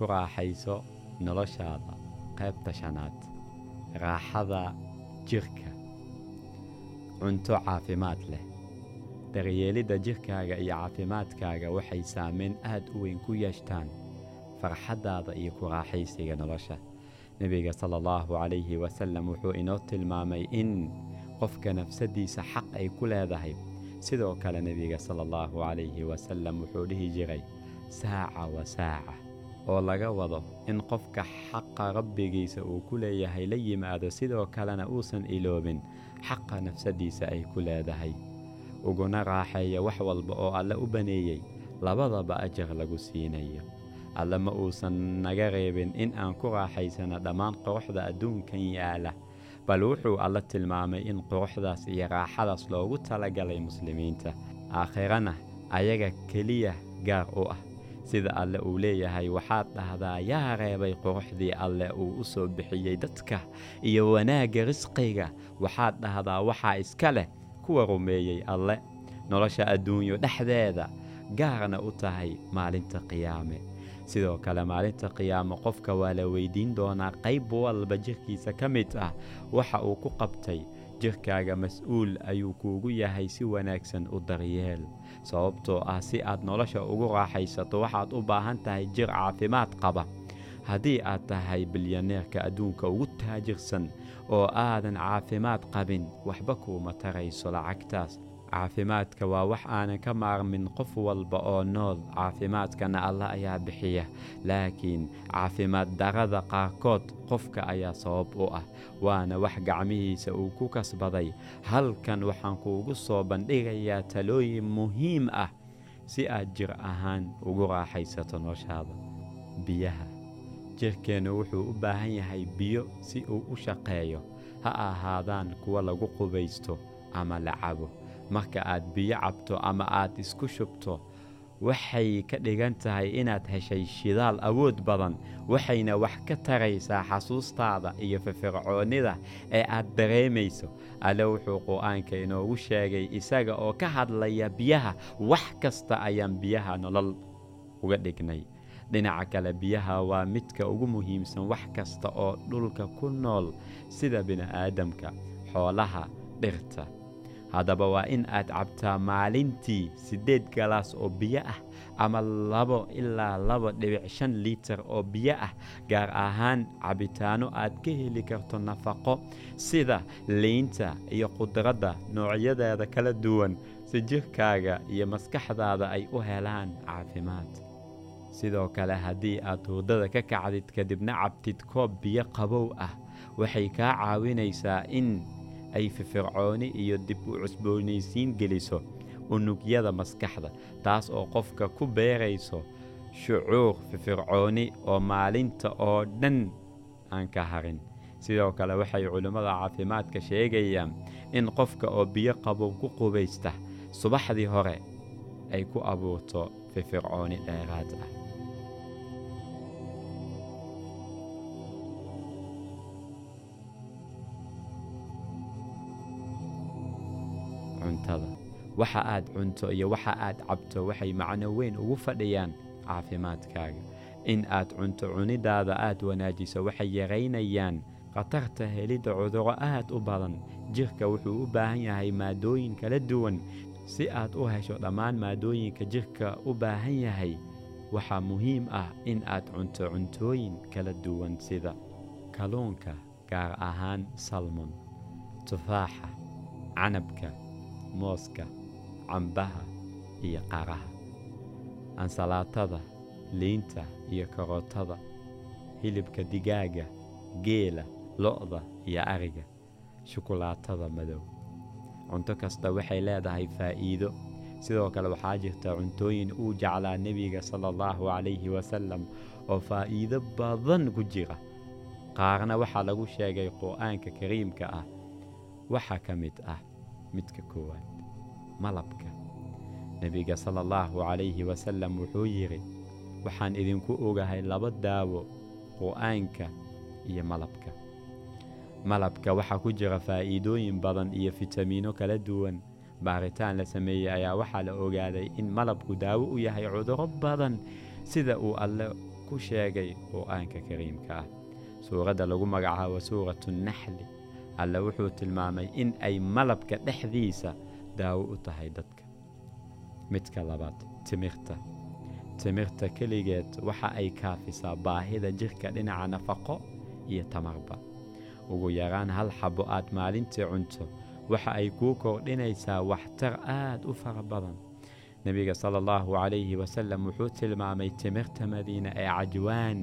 ku raaxayso noloshaada qaybta shanaad raaxada jirka cunto caafimaad leh daryeelidda jirkaaga iyo caafimaadkaaga waxay saameyn aad u weyn ku yeeshtaan farxaddaada iyo ku raaxaysiga nolosha nebiga sala allahu calayhi wasalam wuxuu inoo tilmaamay in qofka nafsaddiisa xaq ay ku leedahay sidoo kale nebiga sala allahu calayhi wasalam wuxuu dhihi jiray saaca wa saaca oo laga wado in qofka xaqa rabbigiisa uu ku leeyahay la yimaado sidoo kalena uusan iloobin xaqa nafsaddiisa ay ku leedahay uguna raaxeeya wax walba oo alle u baneeyey labadaba ajar lagu siinayo alle ma uusan naga reebin in aan ku raaxaysano dhammaan quruxda adduunkan yaala bal wuxuu alle tilmaamay in quruxdaas iyo raaxadaas loogu talagalay muslimiinta aakhirana ayaga keliya gaar u ah sida alle uu leeyahay waxaad dhahdaa yaa reebay quruxdii alle uu u soo bixiyey dadka iyo wanaagga risqiga waxaad dhahdaa waxaa iska leh kuwa rumeeyey alle nolosha adduunyo dhexdeeda gaarna u tahay maalinta qiyaame sidoo kale maalinta qiyaame qofka waa la weydiin doonaa qayb walba jirkiisa ka mid ah waxa uu ku qabtay jirkaaga mas-uul ayuu kuugu yahay si wanaagsan u daryeel sababtoo ah si aad nolosha ugu raaxaysato waxaad u baahan tahay jir caafimaad qaba haddii aad tahay bilyaneerka adduunka ugu taajirsan oo aadan caafimaad qabin waxba kuuma tarayso lacagtaas caafimaadka waa wax aanan ka maarmin qof walba oo nool caafimaadkana allah ayaa bixiya laakiin caafimaad darada qaarkood qofka ayaa sabab u ah waana wax gacmihiisa uu ku kasbaday halkan waxaan kuugu soo bandhigayaa talooyin muhiim ah si aad jir ahaan ugu raaxaysato noloshaada biyaha jirkeennu wuxuu u baahan yahay biyo si uu u shaqeeyo ha ahaadaan kuwa lagu qubaysto ama la cabo marka aad biyo cabto ama aad isku shubto waxay ka dhigan tahay inaad heshay shidaal awood badan waxayna wax ka taraysaa xasuustaada iyo firfircoonnida ee aad dareemayso alle wuxuu qur-aanka inoogu sheegay isaga oo ka hadlaya biyaha wax kasta ayaan biyaha nolol uga dhignay dhinaca kale biyaha waa midka ugu muhiimsan wax kasta oo dhulka ku nool sida bini'aadamka xoolaha dhirta haddaba waa in aad cabtaa maalintii siddeed galaas oo biyo ah ama labo ilaa laba dhibic shan liitar oo biyo ah gaar ahaan cabitaanno aad ka heli karto nafaqo sida liinta iyo khudradda noocyadeeda kala duwan si jirkaaga iyo maskaxdaada ay u helaan caafimaad sidoo kale haddii aad hurdada ka kacdid kadibna cabtid koob biyo qabow ah waxay kaa caawinaysaa in ay firfircooni iyo dib u cusboonaysiin geliso unugyada maskaxda taas oo qofka ku beerayso shucuur firfircooni oo maalinta oo dhan aan ka harin sidoo kale waxay culimmada caafimaadka sheegayaan in qofka oo biyo qabow ku qubaysta subaxdii hore ay ku abuurto firfircooni dheeraad ah cuntada waxa aad cunto iyo waxa aad cabto waxay macno weyn ugu fadhiyaan caafimaadkaaga in aad cunto cunidaada aad wanaajiso waxay yaraynayaan khatarta helidda cudurro aad u badan jirka wuxuu u baahan yahay maadooyin kala duwan si aad u hesho dhammaan maadooyinka jirka u baahan yahay waxaa muhiim ah in aad cunto cuntooyin kala duwan sida kalluunka gaar ahaan salmon tufaaxa canabka mooska cambaha iyo qaraha ansalaatada liinta iyo karootada hilibka digaaga geela lo'da iyo ariga shukulaatada madow cunto kasta waxay leedahay faa'iido sidoo kale waxaa jirta cuntooyin uu jeclaa nebiga sala allahu calayhi wasalam oo faa'iido badan ku jira qaarna waxaa lagu sheegay qur'aanka kariimka ah waxaa ka mid ah midka koowaad malabka nebiga sala allahu calayhi wasalam wuxuu yidhi waxaan idinku ogahay laba daawo qur'aanka iyo malabka malabka waxaa ku jira faa'iidooyin badan iyo fitamiino kala duwan baaritaan la sameeyey ayaa waxaa la ogaaday in malabku daawo u yahay cudurro badan sida uu alle ku ku sheegay qur'aanka kariimka ah suuradda lagu magacaabo suuratu naxli alle wuxuu tilmaamay in ay malabka dhexdiisa daawo u tahay dadka midka labaad timirta timirta keligeed waxa ay kaafisaa baahida jirka dhinaca nafaqo iyo tamarba ugu yaraan hal xabbo aad maalintii cunto waxa ay kuu kordhinaysaa waxtar aad u fara badan nebiga sala allahu calayhi wasalam wuxuu tilmaamay timirta madiina ee cajwaan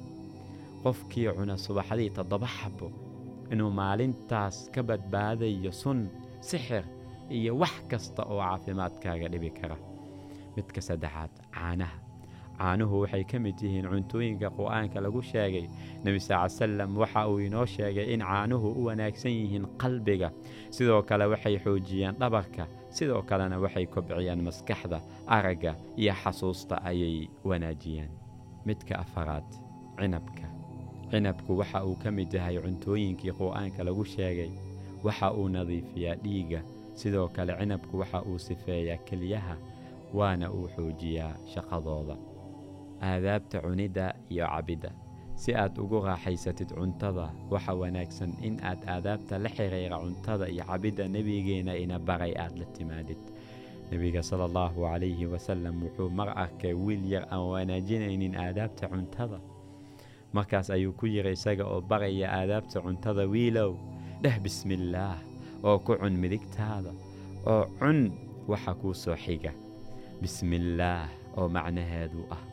qofkii cuna subaxdii toddoba xabbo inuu maalintaas ka badbaadayo sun sixir iyo wax kasta oo caafimaadkaaga dhibi kara midka saddexaad caanaha caanuhu waxay ka mid yihiin cuntooyinka qur'aanka lagu sheegay nebi sal salam waxa uu inoo sheegay in caanuhu u wanaagsan yihiin qalbiga sidoo kale waxay xoojiyaan dhabarka sidoo kalena waxay kobciyaan maskaxda aragga iyo xasuusta ayay wanaajiyaan midka afaraad cinabka cinabku waxa uu ka mid yahay cuntooyinkii qur'aanka lagu sheegay waxa uu nadiifiyaa dhiigga sidoo kale cinabku waxa uu sifeeyaa keliyaha waana uu xoojiyaa shaqadooda aadaabta cunidda iyo cabidda si aad ugu raaxaysatid cuntada waxa wanaagsan in aad aadaabta la xiriira cuntada iyo cabidda nebigeenna ina baray aad la timaadid nebiga sala allahu calayhi wasalam wuxuu mar arkay wiil yar aan wanaajinaynin aadaabta cuntada markaas ayuu ku yidhi isaga oo baraya aadaabta cuntada wiilow dheh bismillaah oo ku cun midigtaada oo cun waxa kuu soo xiga bismillaah oo macnaheedu ah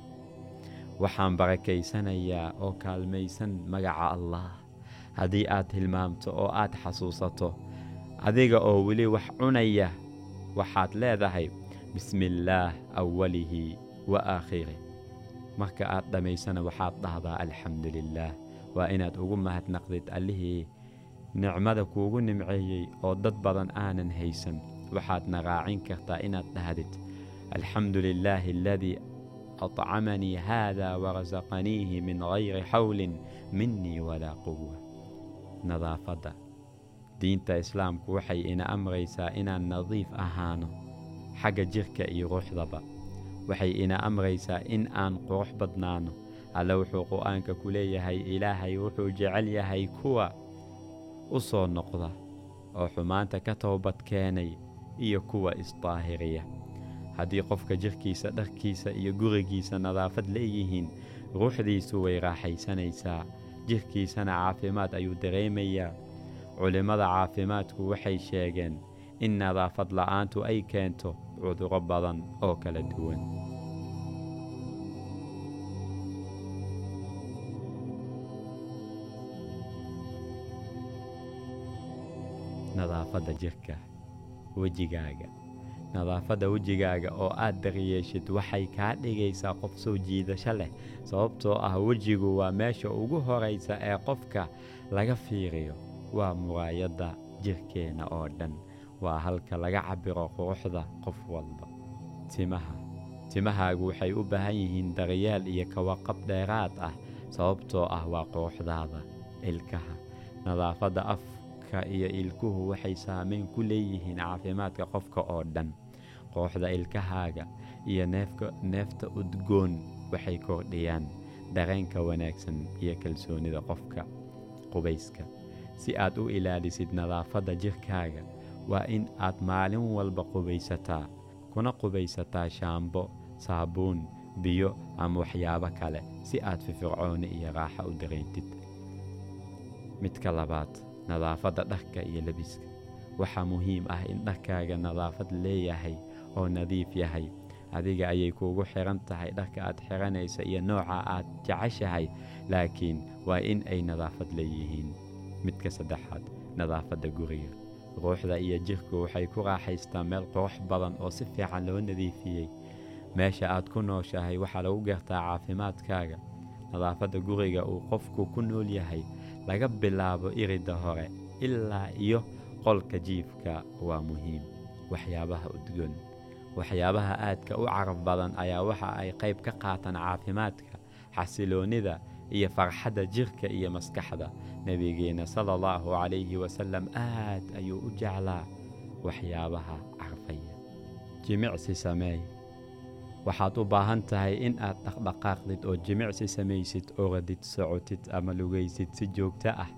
waxaan barakaysanayaa oo kaalmaysan magaca allah haddii aad hilmaamto oo aad xasuusato adiga oo weli wax cunaya waxaad leedahay bismillaah awalihi wa aakhirih marka aad dhammaysana waxaad dhahdaa alxamdu lilaah waa inaad ugu mahadnaqdid allihii nicmada kuugu nimceeyey oo dad badan aanan haysan waxaadna raacin kartaa inaad dhahdid alxamdu lilaahi aladii acamanii haada warasaqaniihi min gayri xawlin minii walaa quwa nadaafadda diinta islaamku waxay ina amraysaa inaan nadiif ahaano xagga jirka iyo ruuxdaba waxay ina amraysaa in aan qurux badnaano alle wuxuu qur'aanka ku leeyahay ilaahay wuxuu jecel yahay kuwa u soo noqda oo xumaanta ka toobad keenay iyo kuwa isdaahiriya haddii qofka jirkiisa dharkiisa iyo gurigiisa nadaafad leeyihiin ruuxdiisu way raaxaysanaysaa jirkiisana caafimaad ayuu dareemayaa culimmada caafimaadku waxay sheegeen in nadaafad la'aantu ay keento cudurro badan oo kala duwan nadaafadda jirka wejigaaga nadaafadda wejigaaga oo aad daryeeshid waxay kaa dhigaysaa qof soo jiidasho leh sababtoo ah wejigu waa meesha ugu horaysa ee qofka laga fiiriyo waa muraayadda jirkeenna oo dhan waa halka laga cabbiro quruxda qof walba timaha timahaagu waxay u baahan yihiin daryeel iyo kawaqab dheeraad ah sababtoo ah waa quruxdaada ilkaha nadaafadda afka iyo ilkuhu waxay saamayn ku leeyihiin caafimaadka qofka oo dhan quruxda ilkahaaga iyo neefta udgoon waxay kordhiyaan dareenka wanaagsan iyo kalsoonida qofka qubayska si aad u ilaalisid nadaafadda jirkaaga waa in aad maalin walba qubaysataa kuna qubaysataa shaambo saabuun biyo ama waxyaabo kale si aad firfircooni iyo raaxo u dareentid midka labaad nadaafadda dharka iyo lebiska waxaa muhiim ah in dharkaaga nadaafad leeyahay oo nadiif yahay adiga ayay kuugu xiran tahay dharka aad xiranaysa iyo nooca aad jeceshahay laakiin waa in ay nadaafad leeyihiin midka saddexaad nadaafadda guriga ruuxda iyo jirku waxay ku raaxaystaa meel qurux badan oo si fiican loo nadiifiyey meesha aad ku nooshahay waxaa lagu gartaa caafimaadkaaga nadaafadda guriga uu qofku ku nool yahay laga bilaabo iridda hore ilaa iyo qolka jiifka waa muhiim waxyaabaha udgoon waxyaabaha aadka u caraf badan ayaa waxa ay qayb ka qaataan caafimaadka xasiloonnida iyo farxadda jirka iyo maskaxda nebigeenna sala allahu calayhi wasalam aad ayuu u jeclaa waxyaabaha carfaya jimicsi sameey waxaad u baahan tahay in aad dhaqdhaqaaqdid oo jimicsi samaysid oradid socotid ama lugaysid si joogto ah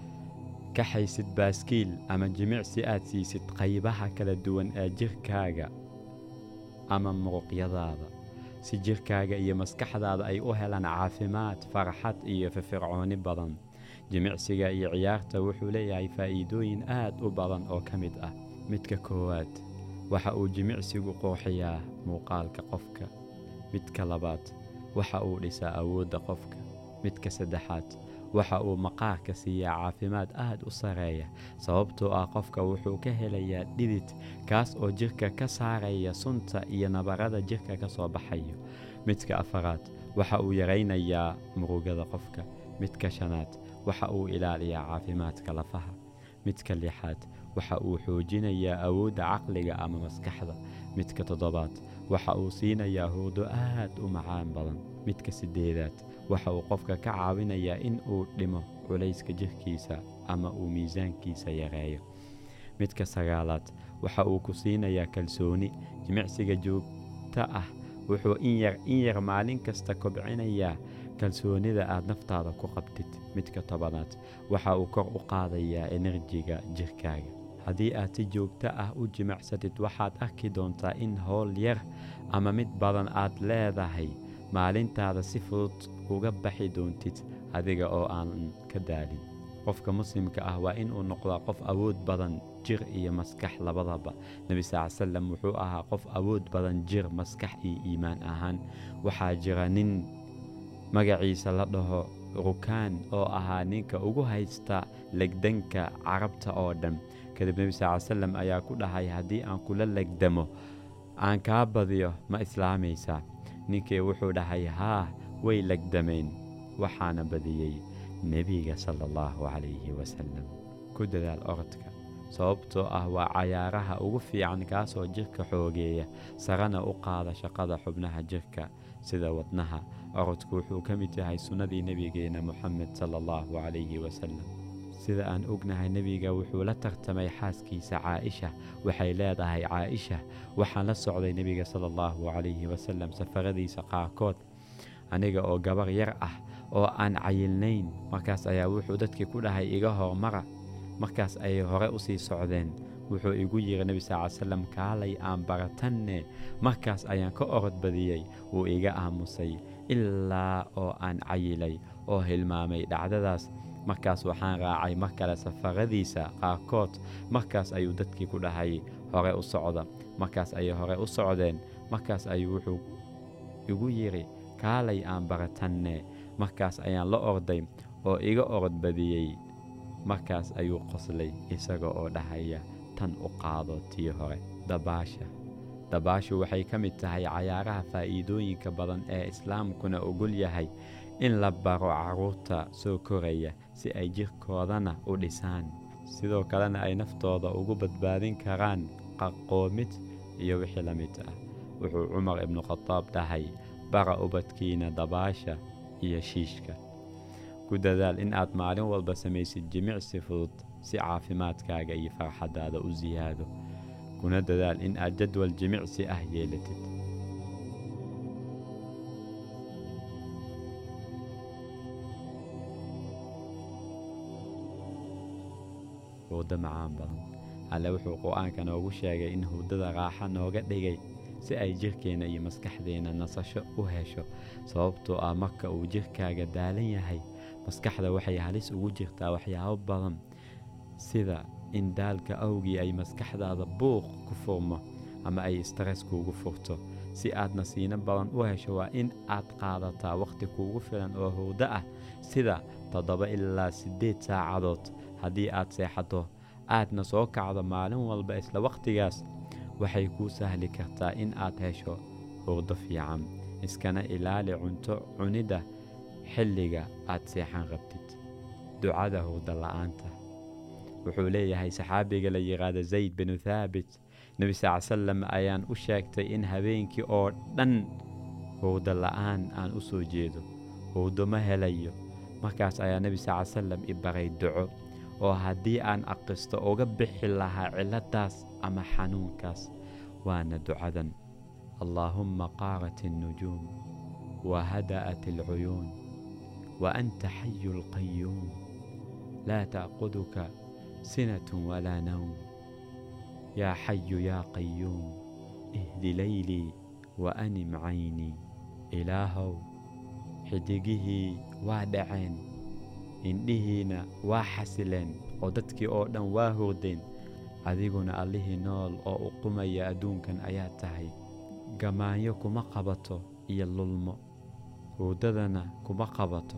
kaxaysid baaskiil ama jimicsi aad siisid qaybaha kala duwan ee jirkaaga ama muruqyadaada si jirkaaga iyo maskaxdaada ay u helaan caafimaad farxad iyo firfircooni badan jimicsiga iyo ciyaarta wuxuu leeyahay faa'iidooyin aad u badan oo ka mid ah midka koowaad waxa uu jimicsigu qurxiyaa muuqaalka qofka midka labaad waxa uu dhisaa awoodda qofka midka saddexaad waxa uu maqaarka siiyaa caafimaad aad u sareeya sababtoo ah qofka wuxuu ka helayaa dhidid kaas oo jirka ka saaraya sunta iyo nabarada jirka ka soo baxayo midka afaraad waxa uu yaraynayaa murugada qofka midka shanaad waxa uu ilaaliyaa caafimaadka lafaha midka lixaad waxa uu xoojinayaa awoodda caqliga ama maskaxda midka toddobaad waxa uu siinayaa hurdo aad u macaan badan midka siddeedaad waxa uu qofka ka caawinayaa in uu dhimo culayska jirkiisa ama uu miisaankiisa yareeyo midka sagaalaad waxa uu ku siinayaa kalsooni jimicsiga joogta ah wuxuu in yar in yar maalin kasta kobcinayaa kalsoonida aad naftaada ku qabtid midka tobanaad waxa uu kor u qaadayaa enerjiga jirkaaga haddii aad si joogto ah u jimicsatid waxaad arki doontaa in howl yar ama mid badan aad leedahay maalintaada si fudud uga baxi doontid adiga oo aanan ka daalin qofka muslimka ah waa inuu noqdaa qof awood badan jir iyo maskax labadaba nebi sal salam wuxuu ahaa qof awood badan jir maskax iyo iimaan ahaan waxaa jira nin magaciisa la dhaho rukaan oo ahaa ninka ugu haysta legdanka carabta oo dhan kadib nebi sal salam ayaa ku dhahay haddii aan kula legdamo aan kaa badiyo ma islaamaysaa ninkii wuxuu dhahay haa way legdameen waxaana badiyey nebiga sala allahu calayhi wasalam ku dadaal orodka sababtoo ah waa cayaaraha ugu fiican kaasoo jirka xoogeeya sarana u qaada shaqada xubnaha jirka sida wadnaha orodku wuxuu ka mid yahay sunnadii nebigeenna moxamed sala allahu calayhi wasalam sida aan ognahay nebiga wuxuu la tartamay xaaskiisa caa'isha waxay leedahay caa'isha waxaan la socday nebiga sala allahu calayhi wasalam safaradiisa qaarkood aniga oo gabar yar ah oo aan cayilnayn markaas ayaa wuxuu dadkii ku dhahay iga hormara markaas ayay hore u sii socdeen wuxuu igu yidhi nebi sal ly salam kaalay aan baratanne markaas ayaan ka orod badiyey wuu iga aamusay ilaa oo aan cayilay oo hilmaamay dhacdadaas markaas waxaan raacay mar kale safaradiisa qaarkood markaas ayuu dadkii ku dhahay hore u socda markaas ayay hore u socdeen markaas ayuu wuxuu igu yidhi kaalay aan baratanne markaas ayaan la orday oo iga orod badiyey markaas ayuu qoslay isaga oo dhahaya tan u qaado tii hore dabaasha dabaashu waxay ka mid tahay cayaaraha faa'iidooyinka badan ee islaamkuna ogol yahay in la baro carruurta soo koraya si ay jirkoodana u dhisaan sidoo kalena ay naftooda ugu badbaadin karaan qaqoomid iyo wixii la mid ah wuxuu cumar ibnu khadaab dhahay bara ubadkiina dabaasha iyo shiishka ku dadaal in aad maalin walba samaysid jimicsi fudud si caafimaadkaaga iyo farxaddaada u siyaado kuna dadaal in aad jadwal jimicsi ah yeelatid hurdo macaan badan alle wuxuu qur-aanka noogu sheegay in hurdada raaxa nooga dhigay si ay jirkeenna iyo maskaxdeenna nasasho u hesho sababtoo ah marka uu jirkaaga daalan yahay maskaxda waxay halis ugu jirtaa waxyaabo badan sida in daalka awgii ay maskaxdaada buuq ku furmo ama ay stress kuugu furto si aad nasiino badan u hesho waa in aad qaadataa wakhti kuugu filan oo hurdo ah sida toddoba ilaa siddeed saacadood haddii aad seexato aadna soo kacdo maalin walba isla wakhtigaas waxay kuu sahli kartaa in aad hesho hurdo fiican iskana ilaali cunto cunidda xilliga aad seexan rabtid ducada hurdo la'aanta wuxuu leeyahay saxaabiga la yidhaahda zayd binu thaabit nebi sal salam ayaan u sheegtay in habeenkii oo dhan hurdo la'aan aan u soo jeedo hurdo ma helayo markaas ayaa nebi sal salam i baray duco oo haddii aan aqisto uga bixi lahaa cilladdaas ama xanuunkaas waana ducadan allaahumma qaarat الnujuum wahada'at اlcuyuun waanta xayu اlqayuum laa ta'quduka sinat walaa nawm yaa xayu yaa qayuum ihdi laylii waanim caynii ilaahow xidigihii waa dhaceen indhihiina waa xasileen oo dadkii oo dhan waa hurdeen adiguna allihii nool oo u qumaya adduunkan ayaa tahay gamaanyo kuma qabato iyo lulmo hurdadana kuma qabato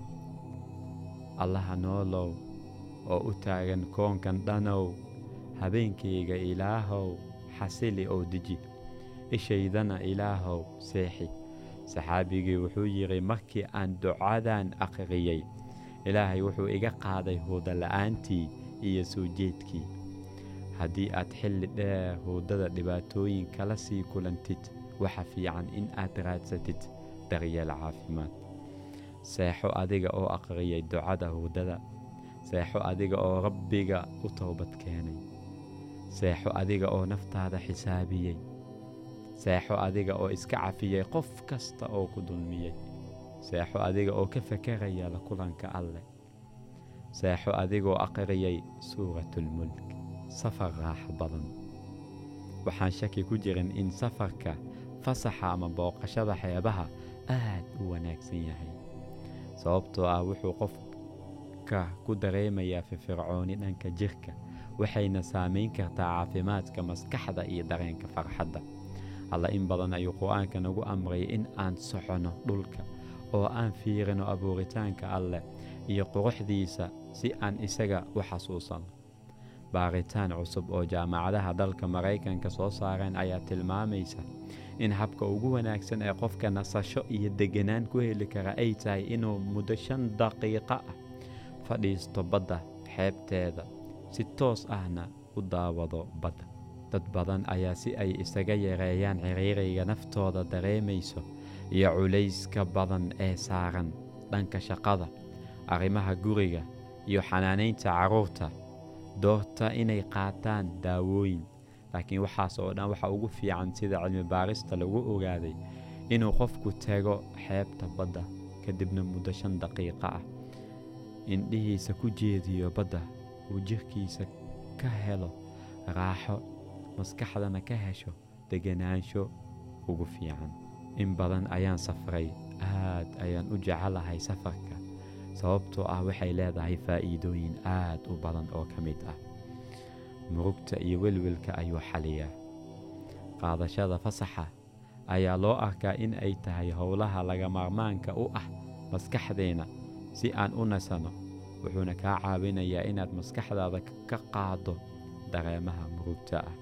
allaha noolow oo u taagan koonkan dhanow habeenkayga ilaahow xasili oo deji ishaydana ilaahow seexi saxaabigii wuxuu yidhi markii aan ducadan aqriyey ilaahay wuxuu iga qaaday hurda la'aantii iyo soo jeedkii haddii aad xilli dheer hurdada dhibaatooyin kala sii kulantid waxa fiican in aad raadsatid daryeel caafimaad seexo adiga oo aqriyay ducada hurdada seexo adiga oo rabbiga u toobad keenay seexo adiga oo naftaada xisaabiyey seexo adiga oo iska cafiyey qof kasta oo ku dulmiyey seexo adiga oo ka fakaraya la kulanka alleh seexo adigoo aqriyay suuratulmulk safar raaxo badan waxaan shaki ku jirin in safarka fasaxa ama booqashada xeebaha aad u wanaagsan yahay sababtoo ah wuxuu qofka ku dareemayaa firfircooni dhanka jirka waxayna saamayn kartaa caafimaadka maskaxda iyo dareenka farxadda alla in badan ayuu qur-aanka nagu amrayay in aan soconno dhulka oo aan fiirino abuuritaanka alleh iyo quruxdiisa si aan isaga u xasuusano baaritaan cusub oo jaamacadaha dalka maraykanka soo saareen ayaa tilmaamaysa in habka ugu wanaagsan ee qofka nasasho iyo deganaan ku heli kara ay tahay inuu muddo shan daqiiqo ah fadhiisto badda xeebteeda si toos ahna u daawado badda dad badan ayaa si ay isaga yareeyaan ciriiriga naftooda dareemayso iyo culayska badan ee saaran dhanka shaqada arrimaha guriga iyo xanaanaynta carruurta doorta inay qaataan daawooyin laakiin waxaas oo dhan waxa ugu fiican sida cilmi baarista lagu ogaaday inuu qofku tago xeebta badda kadibna muddo shan daqiiqo ah indhihiisa ku jeediyo badda uu jirkiisa ka helo raaxo maskaxdana ka hesho deganaansho ugu fiican in badan ayaan safray aad ayaan u jecelahay safarka sababtoo ah waxay leedahay faa'iidooyin aad u badan oo ka mid ah murugta iyo welwelka ayuu xaliyaa qaadashada fasaxa ayaa loo arkaa in ay tahay howlaha laga maarmaanka u ah maskaxdeenna si aan u nasanno wuxuuna kaa caawinayaa inaad maskaxdaada ka qaado dareemaha murugta ah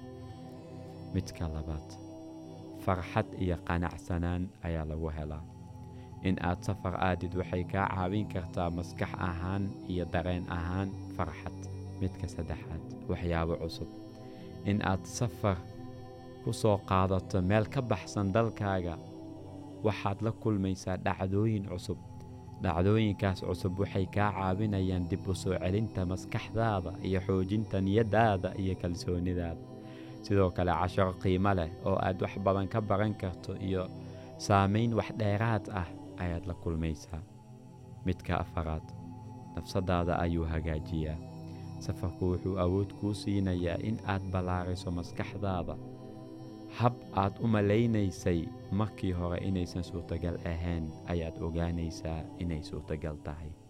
midka labaad farxad iyo qanacsanaan ayaa lagu helaa in aad safar aadid waxay kaa caawin kartaa maskax ahaan iyo dareen ahaan farxad midka saddexaad waxyaabo cusub in aad safar ku soo qaadato meel ka baxsan dalkaaga waxaad la kulmaysaa dhacdooyin cusub dhacdooyinkaas cusub waxay kaa caawinayaan dib u soo celinta maskaxdaada iyo xoojinta niyaddaada iyo kalsoonidaada sidoo kale casharo qiimo leh oo aad wax badan ka baran karto iyo saamayn wax dheeraad ah ayaad la kulmaysaa midka afaraad nafsadaada ayuu hagaajiyaa safarku wuxuu awood kuu siinayaa in aad ballaariso maskaxdaada hab aad u malaynaysay markii hore inaysan suurtagal ahayn ayaad ogaanaysaa inay suurtagal tahay